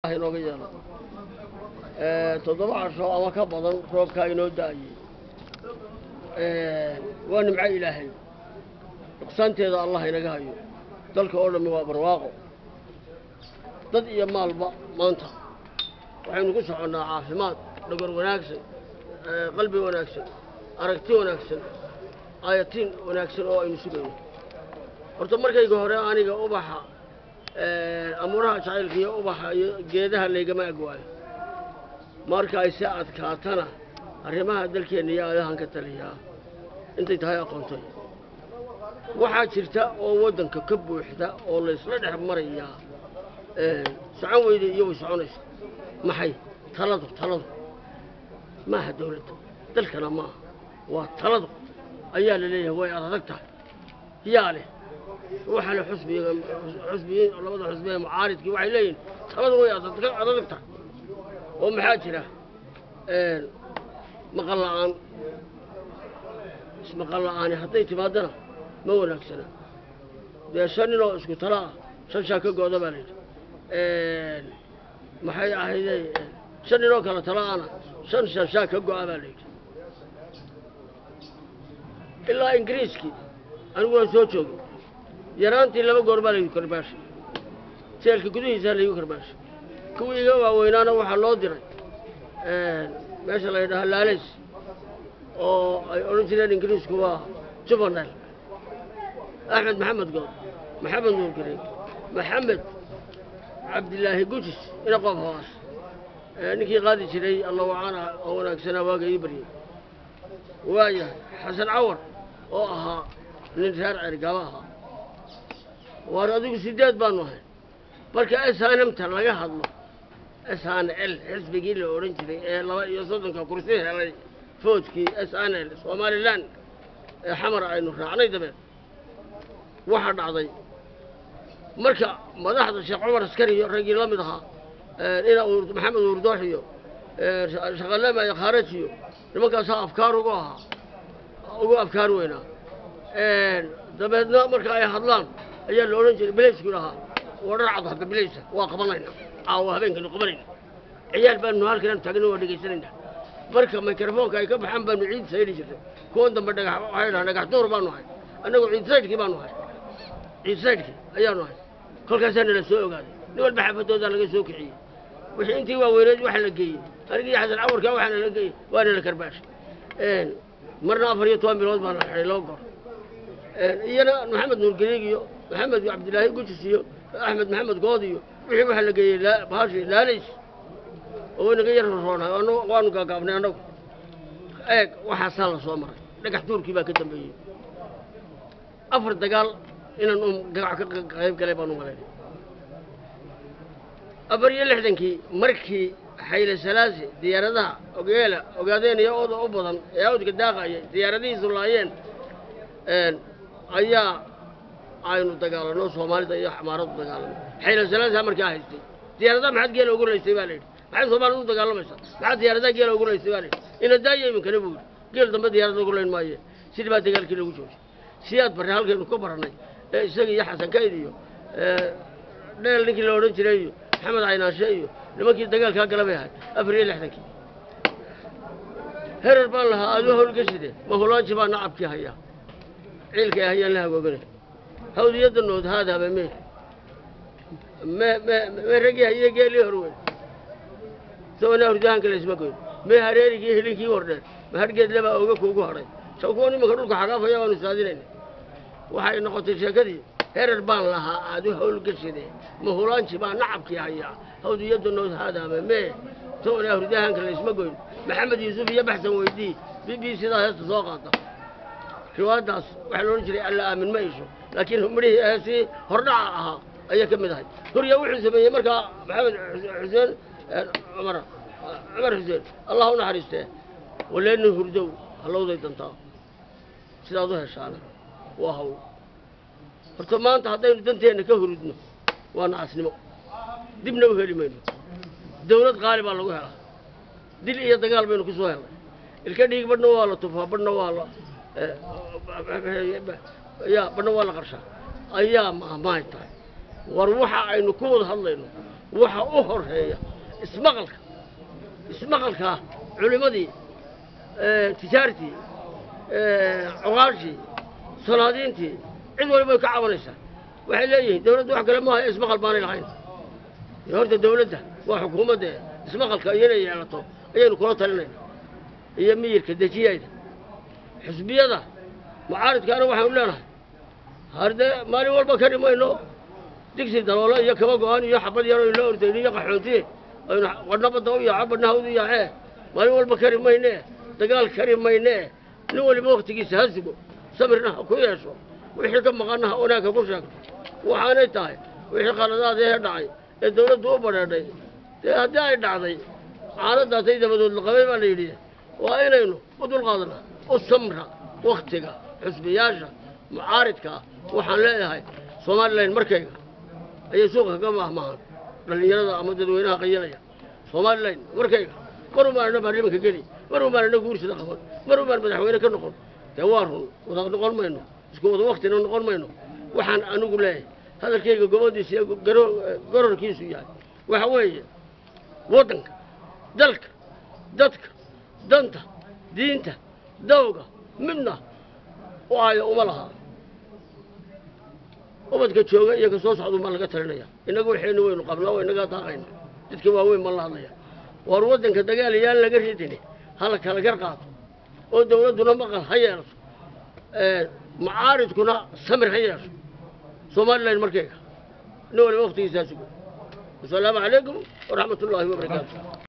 inooga yeelo toddoba casho ama ka badan roobkaa inoo da-ayey waa nimco ilaahay nuqsaanteeda allah inaga hayo dalka oo dhammi waa barwaaqo dad iyo maalba maanta waxaynu ku soconnaa caafimaad dhogor wanaagsan qalbi wanaagsan aragti wanaagsan aayatiin wanaagsan oo aynu sugayno horta markayga hore aniga ubaxa amuuraha jacaylka iyo ubaxa iyo geedaha laygama agwaayo marka ay si adkaatana arrimaha dalkeenna iyo aadahan ka taliyaa intay tahay aqoontay waxaa jirta oo waddanka ka buuxda oo laysla dhex marayaa socon weyda iyo way soconaysa maxay taladu taladu maaha dawladda dalkana maaha waa taladu ayaa la leeyahay way adag tahay yaa leh waxa le xusbiga xusbiyiin labada xusbi ee mucaaridkii waxay leeyihin taladu way adag tahay oo maxaa jira maqal la'aan ismaqal la'aani hadday timaadana ma wanaagsana dee shan ninoo isku tala ah shan shaa ka gooda baa layidhi maxay ahayde shan ninoo kale tala'ana shan shan shaa ka go'a baa layidhi ilaa ingiriiskii anigu waan soo joogay yaraantii laba goor baa laygu karbaashay jeelka gudihiisaa laygu karbaashay kuwii iga waaweynaana waxaa loo diray meesha la ydhaha laalays oo ay odhan jireen ingiriisku waa jubanel axmed maxamed good maxamed nuur gareeg maxamed cabdilaahi gujis ina qof hoos ninkii qaadi jiray alla wacaana oo wanaagsanaa waaga ii baryey waayahay xasan cawar oo ahaa nin reer cergaba ahaa waar adigu sideed baanu ahay marka snmta laga hadlo s n l xisbigii la odhan jiray ee laba iyo soddonka kursi helay foodkii s n l somalilan ee xamar aynu raacnay dabeed waxaa dhacday marka madaxda sheekh cumar askari iyo raggii la mid ahaa ina maxamed uurdoox iyo shaqalema iyo khaaraj iyo nimankaasaa afkaar ugu ahaa ugu afkaar weynaa dabeedna marka ay hadlaan ayaa la odhan jiray bilaysku dhahaa waa dhar cad hadda bilaysa waa qabanayna caawa habeenkaynu qabanayna ciyaal baanu halkan taagna waa dhegaysanayna marka mikrofoonka ay ka baxaan baanu ciid saydi jirtay kuwan dambe dhagax waxay dhahaan dhagax duur baanu ahay annagu ciid saydhkii baanu ahay ciid saydhkii ayaanu ahay kolkaasaa nala soo ogaaday nin walba xaafadoodaa laga soo kiciyey wixii intii waaweyneed waxa la geeyey anigii xasan cawarkaa waxaana la geeyey waana la karbaashay marna afar iyo toban bilood baana xidhay laba goor iyana maxamed nuurgariig iyo maxamed cabdilaahi gujis iyo axmed maxamed good iyo wixii waxaa la geeyey bahashi laalays oo inaga yar roroonahay waanu gaagaabnay annagu eeg waxaasaa la soo maray dhagax duurkii baa ka dambeeyey afar dagaal inaan um gagac ka qayb galay baan u malaynay afar iyo lixdankii markii xayle salaasi diyaaradaha ogeela ogaadeenaya ooda u badan ee awdka daaqayay diyaaradihiisu laayeen ayaa aynu dagaalano soomaalida iyo xamaaradu dagaalano xayla salaasa markaa haystay diyaaradaha maxaad geela ugu laysay baa layidhi maxay soomaalida u dagaalamaysaa maxaad diyaaradaha geela ugu laysay baa layidhi ina daaya iminkana buu yidhi geel dambe diyaarada ugu layn maaye sidii baa dagaalkii lagu joojay siyaad barre halkaynu ka barannay ee isaga iyo xasan kayd iyo dheel ninkii la odhan jiray iyo maxamed caynaanshe iyo nimankii dagaalkaa gala bay ahay afar iyo lixdankii herer baan lahaa aaduu howlgashide mahulaanji baa nacabkii hayaa ciilkay hayaan la hagooganay hawdiyadda nood haadaaba me me me me raggii haye geelii hor weyn sabana hurdahanka laysma goyn me hareerigii hilinkii hordheer ma hargeed lebaa oga kuugu hadhay saw kuwan imanka dhulka xagaafaya waanu saadinayna waxay noqotay sheekadii herer baan lahaa aadu howlgashide mahulaanji baa nacabkii hayaa hawdiyadda nood haadaaba me sabana hurdahanka laysma goyn maxamed yuusuf iyo baxsan weydii b b sidaa heesta soo qaata riwaayaddaas waxaa la odhan jiray alla aamin ma isho laakiin midhihii heesii hordhaca ahaa ayaa ka mid ahay hurya wuxuu sameeyey markaa maxamed xuseen cumar cumar xuseen allah u naxariistee waleeni hurdow hallowday dantaa sidaad u heshaana waa hawl horta maanta haddaynu danteenna ka hurudno waa nacasnimo dibna u heli mayno dawlad qaali baa lagu helaa dil iyo dagaal baynu ku soo helnay ilka dhiig badhna waa la tufaa badhna waa la ya badhna waa la qarshaa ayaa maahmahay tahay war waxa aynu ku wada hadlayno waxa u horeeya ismaqalka ismaqalkaa culimmadii tijaartii coqaashii sanaadiintii cid waliba way ka cabanaysaa waxay leeyihiin dawladda wax kale maaha ismaqal baanay lahayn dee horta dawladda waa xukuumadda ismaqalka iyana yeelato ayaynu kula talinayna iyo miyirka dejiyayda xisbiyada mucaaridkaana waxaanu leenahay hardee maalin walba ka dhimayno digsi daloolo iyo kaba go-aan iyo xabad yaro ila ordayn iyo qaxoontiye aynu wadhna badda u yaaco badhna hawdu yaacee maalin walba kari maynee dagaal kari maynee nin waliba waktigiisa ha sugo sabirna ha ku yeesho wixii ka maqanna ha wanaagka ku sheegto waxaanay tahay wixii qaladaadee dhacay ee dawladdu u badheedhay dee haddii ay dhacday xaaladaasay dabadood laqabay baa la yidhi waa inaynu u dulqaadna u samra waktiga xusbiyaasha mucaaridkaa waxaan leeyahay somalilan markayga ayay suuqa kaga mahmahaan dhallinyarada ama dadweynaha qayalaya somalilan markayga mar ubaanana baarlimanka geli mar ubaanana guursida qaban mar ubaan madaxweyne ka noqon dee waa run wada noqon mayno isku wada waktina noqon mayno waxaan anigu leeyahay hadalkayga gobodiisa iyo gororkiisu yahay waxa weeye waddanka dalka dadka danta diinta dawga midna u aayo uma laha ubadka jooga iyo ka soo socda umaa laga talinaya innaga waxaynu waynu qabnaa oo innagaa daaqayna dadka waaweyn baan la hadlaya waar waddanka dagaal yaan laga ridini hala kala gar qaato oo dawladduna maqal ha yeelato mucaaridkuna samir ha yeesho somalilan markayga nin waliba waktigiisaa sugo wasalaamu calaykum waraxmat ullaahi wabarakaatu